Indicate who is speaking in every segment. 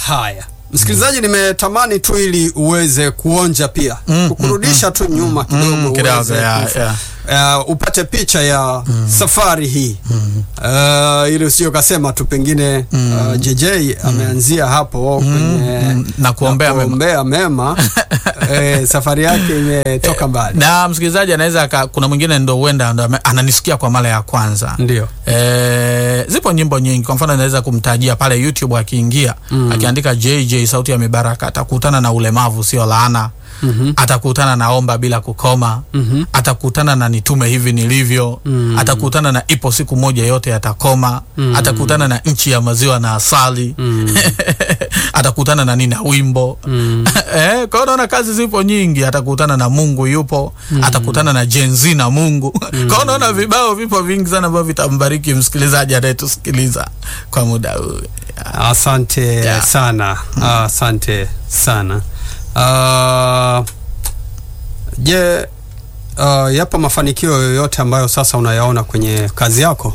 Speaker 1: Haya, msikilizaji, nimetamani tu ili uweze kuonja pia kukurudisha tu nyuma kidogo
Speaker 2: Mm, kidogo,
Speaker 1: uweze
Speaker 2: ya,
Speaker 1: kufa-
Speaker 2: ya.
Speaker 1: Uh, upate picha ya safari hii uh, ili usio kasema tu pengine uh, JJ ameanzia hapo kwenye
Speaker 2: mm, na kuombea mema.
Speaker 1: kuombea mema eh, safari yake imetoka mbali
Speaker 2: na msikilizaji anaweza aka- kuna mwingine ndo huenda ndo ame- ananisikia kwa mara ya kwanza
Speaker 1: ndio
Speaker 2: E, zipo nyimbo nyingi kwa mfano anaweza kumtajia pale youtube akiingia akiandika jj sauti ya mibaraka atakutana na ulemavu sio laana
Speaker 1: Mhm.
Speaker 2: atakutana na omba bila kukoma
Speaker 1: Mhm.
Speaker 2: atakutana na nitume hivi nilivyo atakutana na ipo siku moja yote yatakoma atakutana na nchi ya maziwa na asali atakutana na nina wimbo eh, kwa hiyo naona kazi zipo nyingi atakutana na mungu yupo atakutana na jenzi na mungu kwa hiyo naona vibao vipo vingi sana ambavyo vitambariki msikilizaji anayetusikiliza kwa muda huu
Speaker 1: Asante
Speaker 2: Yeah.
Speaker 1: sana, asante sana. Uh, je, uh, yapo mafanikio yoyote ambayo sasa unayaona kwenye kazi yako?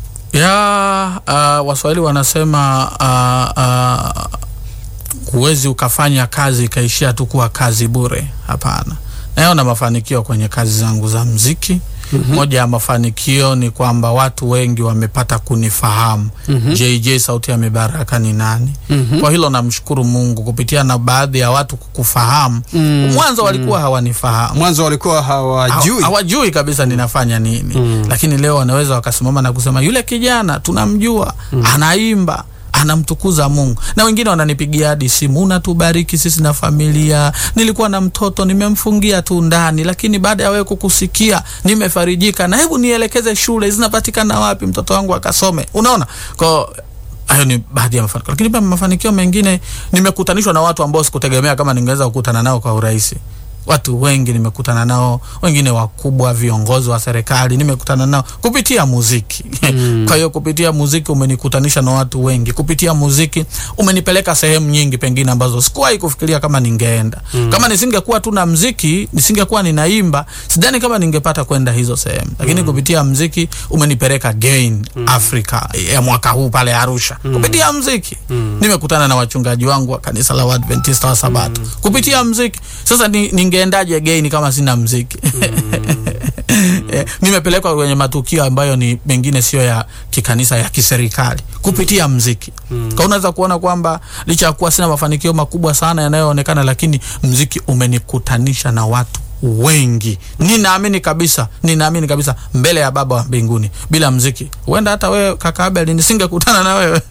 Speaker 2: ya uh, waswahili wanasema uh, uh, huwezi ukafanya kazi ikaishia tu kuwa kazi bure hapana naona mafanikio kwenye kazi zangu za mziki mm-hmm. moja ya mafanikio ni kwamba watu wengi wamepata kunifahamu mm-hmm. jj sauti ya mibaraka ni nani mm-hmm. kwa hilo namshukuru mungu kupitia na baadhi ya watu kukufahamu
Speaker 1: Mm,
Speaker 2: mwanzo walikuwa hawanifahamu
Speaker 1: Mwanzo walikuwa hawajui.
Speaker 2: Hawa- hawajui kabisa ninafanya nini mm. lakini leo wanaweza wakasimama na kusema yule kijana tunamjua mm. anaimba anamtukuza mungu na wengine wananipigia hadi simu unatubariki sisi na familia nilikuwa na mtoto nimemfungia tu ndani lakini baada ya wewe kukusikia nimefarijika na hebu nielekeze shule zinapatikana wapi mtoto wangu akasome unaona kwao hayo ni baadhi ya mafanikio lakini pia mafanikio mengine nimekutanishwa na watu ambao sikutegemea kama ningeweza kukutana nao kwa urahisi watu wengi nimekutana nao wengine wakubwa viongozi wa serikali nimekutana nao kupitia muziki mm. kwa hiyo kupitia muziki umenikutanisha na watu wengi kupitia muziki umenipeleka sehemu nyingi pengine ambazo sikuwahi kufikiria kama ningeenda mm. kama nisingekuwa tu na mziki nisingekuwa ninaimba sidhani kama ningepata kwenda hizo sehemu lakini mm. kupitia mziki umenipeleka gain mm. afrika ya mwaka huu pale arusha mm. kupitia mziki mm. nimekutana na wachungaji wangu wa kanisa la Waadventista wa sabato mm. kupitia mziki sasa ni, ningeendaje gain kama sina mziki Eh, nimepelekwa kwenye matukio ambayo ni mengine sio ya kikanisa ya kiserikali kupitia mziki mm. kwa unaweza kuona kwamba licha ya kuwa sina mafanikio makubwa sana yanayoonekana lakini mziki umenikutanisha na watu wengi ninaamini kabisa ninaamini kabisa mbele ya baba wa mbinguni bila mziki huenda hata wewe kaka abel nisingekutana na wewe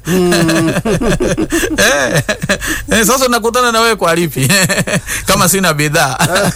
Speaker 2: eh, eh, sasa nakutana na wewe kwa lipi kama sina bidhaa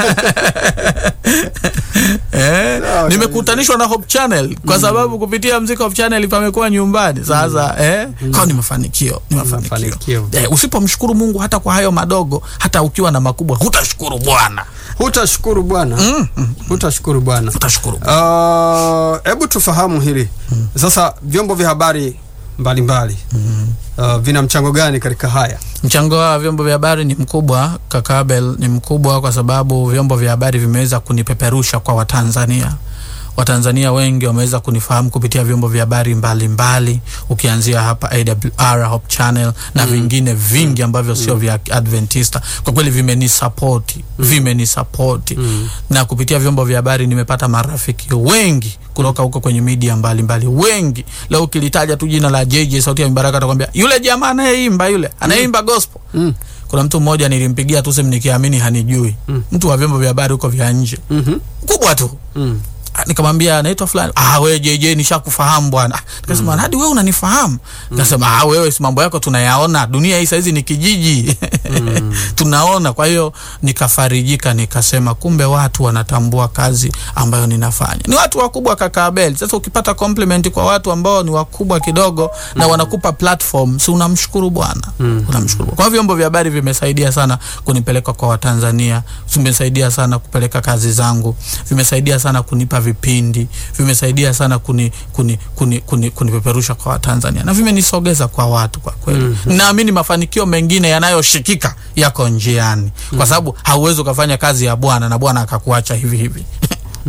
Speaker 2: eh, nimekutanishwa na Hope Channel kwa sababu kupitia mziki Hope Channel pamekuwa nyumbani sasa eh, kwa ni mafanikio ni mafanikio
Speaker 1: Mafanikio.
Speaker 2: eh, usipomshukuru Mungu hata kwa hayo madogo hata ukiwa na makubwa hutashukuru Bwana
Speaker 1: Hutashukuru Bwana, hutashukuru Bwana.
Speaker 2: utashukuru
Speaker 1: Uh, Hebu tufahamu hili sasa, vyombo vya habari mbalimbali uh, vina mchango gani katika haya?
Speaker 2: Mchango wa vyombo vya habari ni mkubwa, kaka Abel, ni mkubwa kwa sababu vyombo vya habari vimeweza kunipeperusha kwa Watanzania. Watanzania wengi wameweza kunifahamu kupitia vyombo vya habari mbalimbali, ukianzia hapa AWR, Hope Channel na vingine vingi ambavyo sio vya Adventista. Kwa kweli vimenisapoti, vimenisapoti na kupitia vyombo vya habari nimepata marafiki wengi kutoka huko kwenye media mbalimbali wengi. Leo ukilitaja tu jina la JJ Sauti ya Mibaraka atakwambia yule jamaa anayeimba yule anayeimba gospel.
Speaker 1: Mm.
Speaker 2: Kuna mtu mmoja nilimpigia tu simu nikiamini hanijui, mtu wa vyombo vya habari huko vya nje
Speaker 1: Mhm.
Speaker 2: kubwa tu
Speaker 1: Mm.
Speaker 2: Ah, nikamwambia naitwa fulani ah we JJ nishakufahamu bwana Ah, nikasema hadi wewe unanifahamu nikasema ah wewe si mambo yako tunayaona dunia hii saizi ni kijiji tunaona kwa hiyo nikafarijika nikasema kumbe watu wanatambua kazi ambayo ninafanya ni watu wakubwa kaka Abel sasa ukipata compliment kwa watu ambao ni wakubwa kidogo na wanakupa platform si unamshukuru bwana unamshukuru Bwana. kwa hiyo vyombo vya habari vimesaidia sana kunipeleka kwa Watanzania vimesaidia sana kupeleka kazi zangu vimesaidia sana kunipa vipindi vimesaidia sana kuni, kuni, kuni, kuni, kunipeperusha kwa Watanzania na vimenisogeza kwa watu kwa kweli mm-hmm. naamini mafanikio mengine yanayoshikika yako njiani kwa sababu hauwezi ukafanya kazi ya Bwana na Bwana akakuacha hivi hivi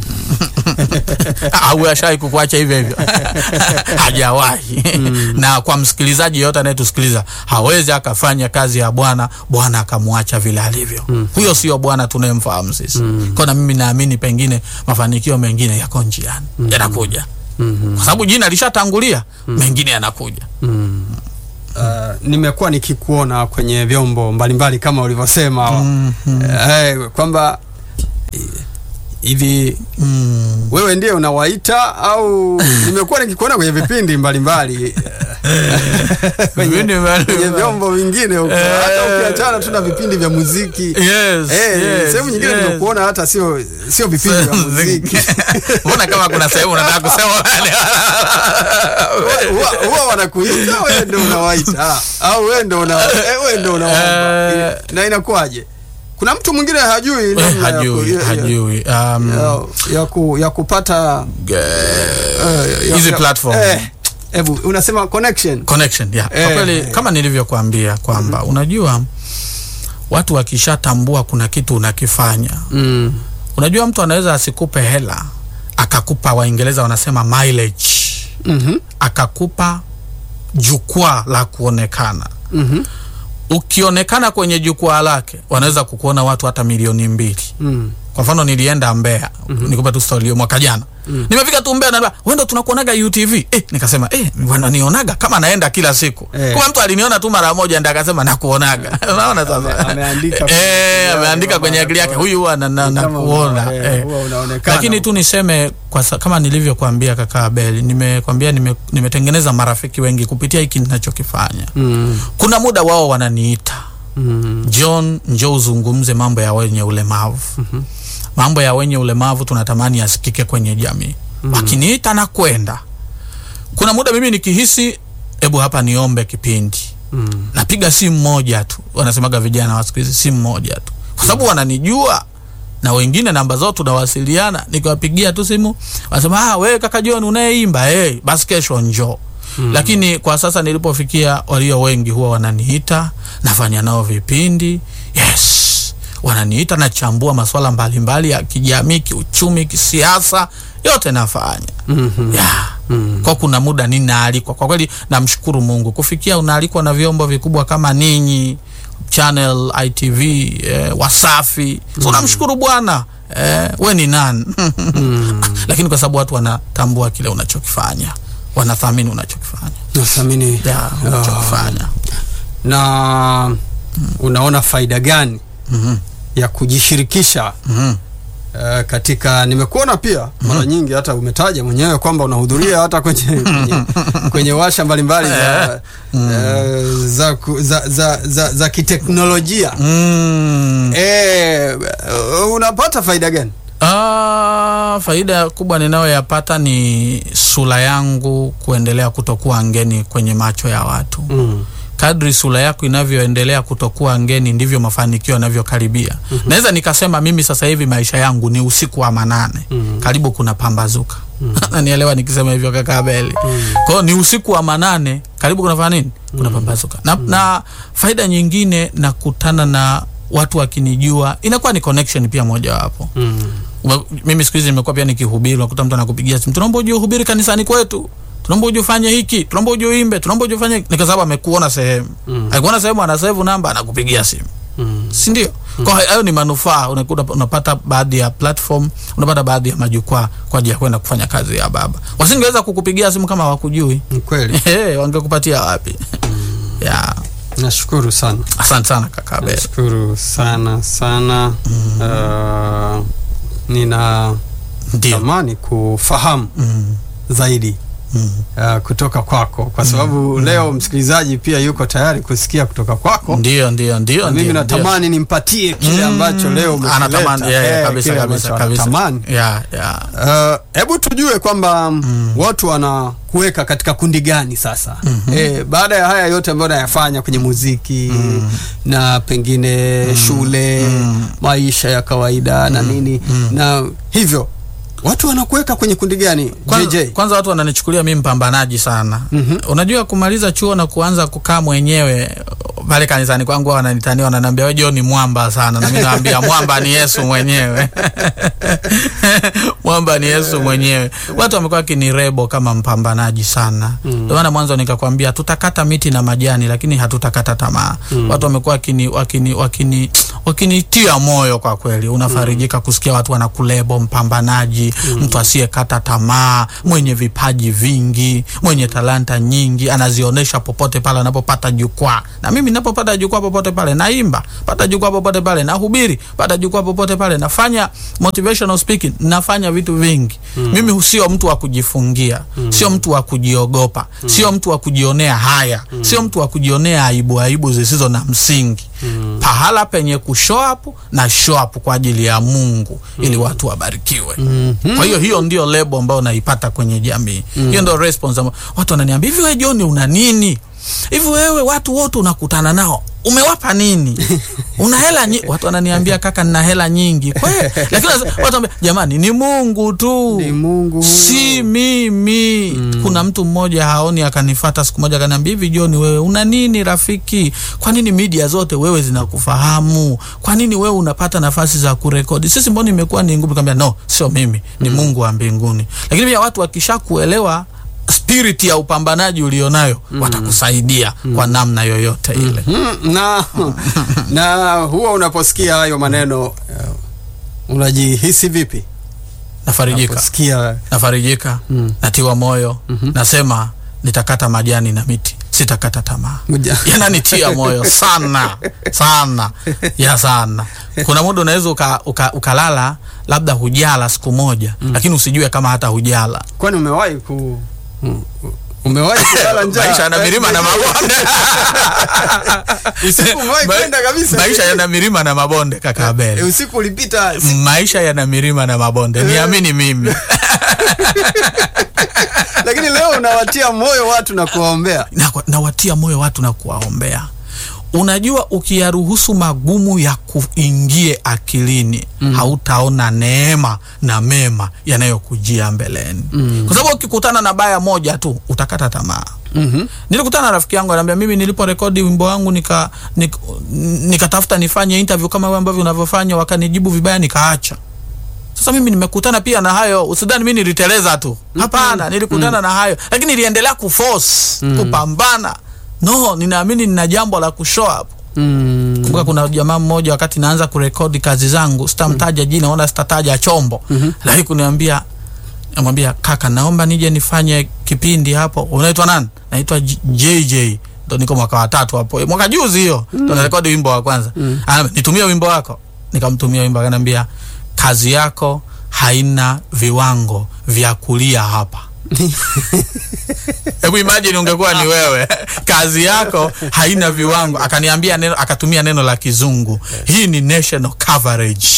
Speaker 2: au ashawai kukuacha hivyo hivyo hajawahi na kwa msikilizaji yote anayetusikiliza hawezi akafanya kazi ya bwana bwana akamwacha vile alivyo huyo sio bwana tunayemfahamu sisi kwa na mimi naamini pengine mafanikio mengine yako njiani yanakuja kwa sababu jina lishatangulia mengine yanakuja
Speaker 1: Uh, nimekuwa nikikuona kwenye vyombo mbalimbali kama ulivyosema eh, kwamba eh, hivi
Speaker 2: mm.
Speaker 1: wewe ndiye unawaita au nimekuwa nikikuona kwenye vipindi mbalimbali kwenye,
Speaker 2: Vipindi mbalimbali.
Speaker 1: kwenye vyombo vingine huko
Speaker 2: Eh.
Speaker 1: hata ukiachana tu na vipindi vya muziki
Speaker 2: yes,
Speaker 1: Eh,
Speaker 2: yes,
Speaker 1: sehemu nyingine
Speaker 2: yes.
Speaker 1: nimekuona hata sio sio vipindi vya muziki
Speaker 2: mbona kama kuna sehemu unataka kusema
Speaker 1: Huwa- huwa wanakuita wewe ndo unawaita au wewe ndo una eh, wewe ndo unawaomba
Speaker 2: Eh.
Speaker 1: na inakuwaje kuna mtu mwingine hajui
Speaker 2: Eh,
Speaker 1: namna ya ku-
Speaker 2: hajui
Speaker 1: ya- ya-
Speaker 2: hajui um,
Speaker 1: ya, ya, ku, ya kupata eh, ya-
Speaker 2: hizi
Speaker 1: ya-
Speaker 2: platform
Speaker 1: eh, hebu unasema connection
Speaker 2: connection yeah.
Speaker 1: Eh.
Speaker 2: Kwa kweli kama nilivyokuambia kwamba unajua watu wakishatambua kuna kitu unakifanya
Speaker 1: mm.
Speaker 2: unajua mtu anaweza asikupe hela akakupa waingereza wanasema mileage
Speaker 1: mm-hmm.
Speaker 2: akakupa jukwaa la kuonekana
Speaker 1: Mm-hmm.
Speaker 2: ukionekana kwenye jukwaa lake wanaweza kukuona watu hata milioni mbili
Speaker 1: Mm.
Speaker 2: kwa mfano nilienda Mbeya mm-hmm. nikupa tu story hiyo mwaka jana mm. nimefika tu Mbeya naambia wewe ndo tunakuonaga UTV eh, nikasema eh wananionaga kama naenda kila siku
Speaker 1: Eh.
Speaker 2: kwa mtu aliniona tu mara moja ndio akasema nakuonaga unaona sasa
Speaker 1: Ame- ameandika kwenye
Speaker 2: eh
Speaker 1: akili
Speaker 2: ameandika
Speaker 1: yake
Speaker 2: kwenye akili yake
Speaker 1: kwamba
Speaker 2: huyu huwa na- na-
Speaker 1: Kama
Speaker 2: nakuona
Speaker 1: una- eh,
Speaker 2: eh.
Speaker 1: huwa unaonekana.
Speaker 2: lakini tu niseme kwa sa, kama nilivyokuambia kaka Abeli nimekwambia nime, nimetengeneza marafiki wengi kupitia hiki ninachokifanya
Speaker 1: mm.
Speaker 2: kuna muda wao wananiita
Speaker 1: Mm.
Speaker 2: John, njoo uzungumze mambo ya wenye ulemavu. mm-hmm. mambo ya wenye ulemavu tunatamani yasikike kwenye jamii. mm-hmm. wakiniita na kwenda, kuna muda mimi nikihisi, hebu hapa niombe kipindi,
Speaker 1: Mm.
Speaker 2: napiga simu moja tu, wanasemaga vijana wa siku hizi, simu moja tu, kwa sababu wananijua na wengine namba zao tunawasiliana, nikiwapigia tu simu wanasema ah, wewe kaka John unayeimba eh, basi kesho njoo. Mm. Lakini kwa sasa nilipofikia, walio wengi huwa wananiita, nafanya nao vipindi. Yes, wananiita, nachambua masuala mbalimbali ya kijamii, kiuchumi, kisiasa, yote nafanya
Speaker 1: Mhm.
Speaker 2: yeah.
Speaker 1: Mm.
Speaker 2: Kwa kuna muda ninaalikwa, kwa kweli namshukuru Mungu kufikia unaalikwa na vyombo vikubwa kama ninyi Channel ITV eh, Wasafi so namshukuru Bwana eh, we ni nani lakini kwa sababu watu wanatambua kile unachokifanya wanathamini unachokifanya
Speaker 1: nathamini
Speaker 2: yeah, unachokifanya
Speaker 1: na unaona faida gani
Speaker 2: Mhm,
Speaker 1: ya kujishirikisha
Speaker 2: mhm.
Speaker 1: uh, katika nimekuona pia mara nyingi hata umetaja mwenyewe kwamba unahudhuria hata kwenye, kwenye, kwenye washa mbalimbali za, uh, za, ku- za, za, za, za kiteknolojia
Speaker 2: Mm.
Speaker 1: eh, uh, unapata faida gani
Speaker 2: Ah, faida kubwa ninayoyapata ni sura yangu kuendelea kutokuwa ngeni kwenye macho ya watu
Speaker 1: mm.
Speaker 2: kadri sura yako inavyoendelea kutokuwa ngeni ndivyo mafanikio yanavyokaribia. mm-hmm. Naweza nikasema mimi sasa hivi maisha yangu ni usiku wa manane
Speaker 1: Mhm.
Speaker 2: karibu kuna pambazuka nanielewa nikisema hivyo kaka Abeli kwa hiyo ni usiku wa manane karibu kunafanya nini kuna pambazuka na, na faida nyingine nakutana na watu wakinijua inakuwa ni connection pia mojawapo
Speaker 1: Mm.
Speaker 2: Ume- mimi siku hizi nimekuwa pia nikihubiri, unakuta mtu anakupigia simu, tunaomba uje uhubiri kanisani kwetu, tunaomba uje ufanye hiki, tunaomba uje uimbe, tunaomba uje ufanye hiki. Ni kwa sababu amekuona sehemu
Speaker 1: Mm.
Speaker 2: akikuona sehemu, ana save namba, anakupigia simu,
Speaker 1: Mm.
Speaker 2: si ndio? Kwa hiyo hayo ni manufaa, unakuta unapata baadhi ya platform, unapata baadhi ya majukwaa kwa ajili ya kwenda kufanya kazi ya baba. Wasingeweza kukupigia simu kama hawakujui,
Speaker 1: Ni kweli
Speaker 2: Eh, wangekupatia wapi? ya
Speaker 1: nashukuru sana
Speaker 2: asante sana kaka Abel.
Speaker 1: nashukuru sana sana uh, nina
Speaker 2: Ndio.
Speaker 1: tamani kufahamu
Speaker 2: Mm,
Speaker 1: zaidi
Speaker 2: mm.
Speaker 1: uh, kutoka kwako kwa sababu leo msikilizaji pia yuko tayari kusikia kutoka kwako
Speaker 2: Ndio, ndio, ndio,
Speaker 1: na mimi
Speaker 2: ndio, ndio.
Speaker 1: natamani nimpatie kile ambacho leo umekileta.
Speaker 2: anatamani yeah, yeah,
Speaker 1: Eh,
Speaker 2: kabisa
Speaker 1: kile
Speaker 2: kabisa
Speaker 1: ambacho
Speaker 2: kabisa
Speaker 1: anatamani.
Speaker 2: yeah, yeah.
Speaker 1: Uh, hebu tujue kwamba mm. watu wanakuweka katika kundi gani sasa mm-hmm. eh, baada ya haya yote ambayo nayafanya kwenye muziki mm. na pengine mm. shule mm. maisha ya kawaida na nini mm. na hivyo watu wanakuweka kwenye kundi gani
Speaker 2: Kwanza,
Speaker 1: JJ?
Speaker 2: kwanza watu wananichukulia mi mpambanaji sana
Speaker 1: Mhm.
Speaker 2: unajua kumaliza chuo na kuanza kukaa mwenyewe pale kanisani kwangu wao wananitania wananiambia wewe John ni mwamba sana na mimi naambia mwamba ni Yesu mwenyewe mwamba ni Yesu mwenyewe. Watu wamekuwa wakinirebo kama mpambanaji sana, ndio maana mwanzo nikakwambia tutakata miti na majani, lakini hatutakata tamaa. Watu wamekuwa wakini wakini wakini wakinitia moyo kwa kweli, unafarijika kusikia watu wanakulebo mpambanaji, mtu asiyekata tamaa, mwenye vipaji vingi, mwenye talanta nyingi, anazionyesha popote pale anapopata jukwaa. Na mimi ninapopata jukwaa popote pale naimba, pata jukwaa popote pale nahubiri, pata jukwaa popote pale nafanya motivational speaking, nafanya vitu vingi. Mimi sio mtu wa kujifungia, sio mtu wa kujiogopa, sio mtu wa kujionea haya, sio mtu wa kujionea aibu aibu zisizo na msingi. Pahala penye kushow up na show up kwa ajili ya Mungu ili watu wabarikiwe. Kwa hiyo hiyo ndio lebo ambayo naipata kwenye jamii. Hiyo ndio response ambayo watu wananiambia, hivi wewe John una nini? Hivi wewe watu wote unakutana nao umewapa nini? Una hela nyingi? Watu wananiambia kaka, nina hela nyingi kweli, lakini watu wanambia jamani, ni Mungu tu,
Speaker 1: Ni Mungu huyo.
Speaker 2: si mimi. Kuna mtu mmoja haoni, akanifata siku moja akaniambia, hivi John, wewe una nini rafiki? Kwa nini media zote wewe zinakufahamu? Kwa nini wewe unapata nafasi za kurekodi? Sisi mbona imekuwa ni ngumu? Nikamwambia no, sio mimi, ni Mungu wa mbinguni. Lakini pia watu wakishakuelewa spirit ya upambanaji ulionayo watakusaidia kwa namna yoyote ile.
Speaker 1: Mm, na na huwa unaposikia hayo maneno uh, unajihisi vipi?
Speaker 2: Nafarijika,
Speaker 1: Unaposikia
Speaker 2: nafarijika, natiwa moyo, nasema nitakata majani na miti, sitakata tamaa.
Speaker 1: Muja-
Speaker 2: yananitia moyo sana sana ya sana. Kuna muda unaweza uka, uka, ukalala labda hujala siku moja lakini usijue kama hata hujala.
Speaker 1: kwani umewahi ku mm, umewahi kulala njaa?
Speaker 2: Maisha yana milima na mabonde.
Speaker 1: Usiku umewahi
Speaker 2: Ma-
Speaker 1: kwenda kabisa?
Speaker 2: Maisha yana milima na mabonde kaka
Speaker 1: Eh,
Speaker 2: Abel.
Speaker 1: usiku ulipita si-
Speaker 2: Maisha yana milima na mabonde, niamini mimi.
Speaker 1: lakini leo unawatia moyo watu na kuwaombea.
Speaker 2: na, nawatia moyo watu na kuwaombea. Unajua, ukiyaruhusu magumu ya kuingie akilini hautaona neema na mema yanayokujia mbeleni, kwa sababu ukikutana na baya moja tu utakata tamaa.
Speaker 1: Mhm.
Speaker 2: Nilikutana na rafiki yangu ananiambia, mimi niliporekodi wimbo wangu nika nik- nikatafuta nifanye interview kama wewe ambavyo unavyofanya, wakanijibu vibaya, nikaacha. Sasa mimi nimekutana pia na hayo, usidhani mimi niliteleza tu. Hapana, nilikutana na hayo, lakini niliendelea kuforce kupambana. No, ninaamini nina jambo la kushow up.
Speaker 1: Mm.
Speaker 2: Kumbuka kuna jamaa mmoja wakati naanza kurekodi kazi zangu, sitamtaja jina wala sitataja chombo, lakini kuniambia namwambia kaka, naomba nije nifanye kipindi hapo. Unaitwa nani? Naitwa J- JJ. Ndo niko mwaka wa tatu hapo, mwaka juzi hiyo ndo narekodi wimbo wa kwanza. Anambia, nitumie wimbo wako, nikamtumia wimbo, akaniambia kazi yako haina viwango vya kulia hapa. Hebu imagine ungekuwa ni wewe, kazi yako haina viwango. Akaniambia neno, akatumia neno la Kizungu, hii ni national coverage.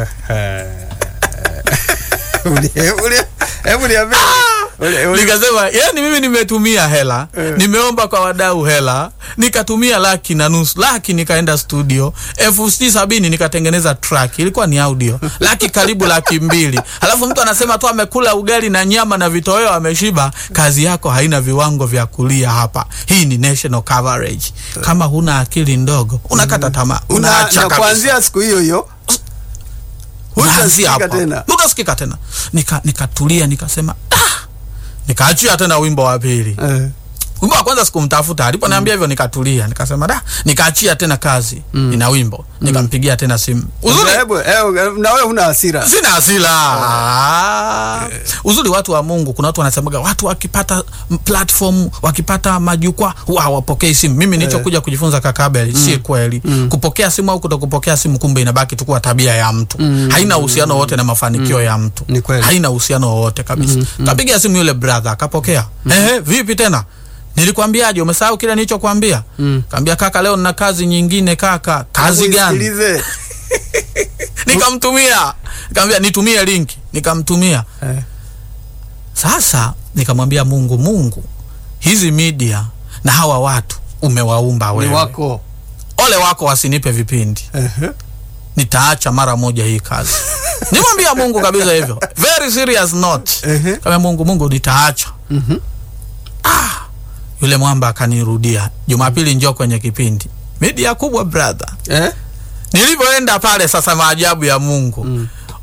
Speaker 1: Uli- uli- Hebu niambie. Uli- uli-
Speaker 2: Nikasema yani, mimi nimetumia hela, nimeomba kwa wadau hela, nikatumia laki na nusu, laki nikaenda studio elfu sitini sabini nikatengeneza track, ilikuwa ni audio, laki karibu laki mbili. Halafu mtu anasema tu amekula ugali na nyama na vitoweo ameshiba. Kazi yako haina viwango vya kulia hapa. Hii ni national coverage. Kama huna akili ndogo, unakata tamaa,
Speaker 1: Una,
Speaker 2: unaacha
Speaker 1: na
Speaker 2: kabisa.
Speaker 1: kuanzia siku hiyo hiyo
Speaker 2: Unaanzia
Speaker 1: hutasikika
Speaker 2: hapa.
Speaker 1: tena.
Speaker 2: Utasikika tena. Nika nikatulia nikasema ah! Nikaachia tena wimbo wa pili.
Speaker 1: Eh.
Speaker 2: Wimbo wa kwanza sikumtafuta, aliponiambia hivyo nikatulia, nikasema da, nikaachia tena kazi ina wimbo, nikampigia tena simu. Uzuri
Speaker 1: Hebu, hebu, na wewe huna hasira.
Speaker 2: sina hasira. Ah. Uzuri watu wa Mungu, kuna watu wanasemaga watu wakipata m- platform, wakipata majukwaa huwa hawapokei simu. Mimi nilichokuja kujifunza kaka Abel, si kweli. Kupokea simu au kutokupokea simu, kumbe inabaki tu kuwa tabia ya mtu, haina uhusiano wote na mafanikio ya mtu,
Speaker 1: Ni kweli.
Speaker 2: haina uhusiano wowote kabisa. Kapiga simu yule brother akapokea, ehe, vipi tena Nilikwambiaje? Umesahau kile nilichokwambia? Kaambia kaka, leo nina kazi nyingine kaka. Kazi
Speaker 1: Hebu
Speaker 2: gani?
Speaker 1: isikilize.
Speaker 2: nikamtumia nikamwambia nitumie linki nikamtumia
Speaker 1: Eh.
Speaker 2: sasa nikamwambia mungu mungu hizi media na hawa watu umewaumba
Speaker 1: Ni
Speaker 2: wewe
Speaker 1: wako.
Speaker 2: ole wako wasinipe vipindi
Speaker 1: Ehe.
Speaker 2: nitaacha mara moja hii kazi nimwambia mungu kabisa hivyo very serious note
Speaker 1: Ehe.
Speaker 2: kama mungu mungu nitaacha ah, yule mwamba akanirudia jumapili njoo kwenye kipindi media kubwa brother
Speaker 1: Eh?
Speaker 2: nilivyoenda pale sasa, maajabu ya Mungu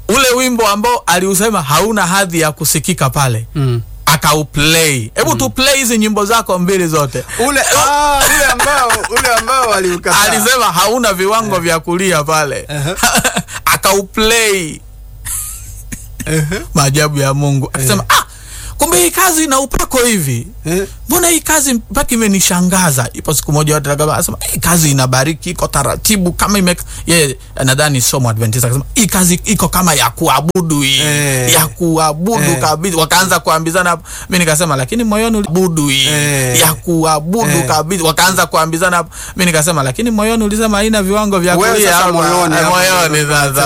Speaker 2: ule wimbo ambao aliusema hauna hadhi ya kusikika pale
Speaker 1: Mm.
Speaker 2: akauplay hebu tu play hizi nyimbo zako mbili zote
Speaker 1: ule ah, ule ambao ule ambao waliukataa
Speaker 2: alisema hauna viwango vya kulia pale akauplay maajabu ya mungu akasema ah, kumbe hii kazi ina upako hivi
Speaker 1: Eh.
Speaker 2: mbona hii kazi mpaka imenishangaza ipo siku moja watu wakaba- akasema hii kazi inabariki iko taratibu kama ime yeye nadhani somo adventist akasema hii kazi iko kama ya kuabudu hii
Speaker 1: Eh.
Speaker 2: ya kuabudu
Speaker 1: Eh.
Speaker 2: kabisa wakaanza kuambizana mi nikasema lakini moyoni uliabudu hii
Speaker 1: Eh.
Speaker 2: ya kuabudu
Speaker 1: Eh.
Speaker 2: kabisa wakaanza kuambizana mi nikasema lakini moyoni ulisema haina viwango vya
Speaker 1: Wewe
Speaker 2: kulia
Speaker 1: sasa
Speaker 2: hapa."
Speaker 1: moyoni
Speaker 2: Eh,
Speaker 1: hapo
Speaker 2: moyoni sasa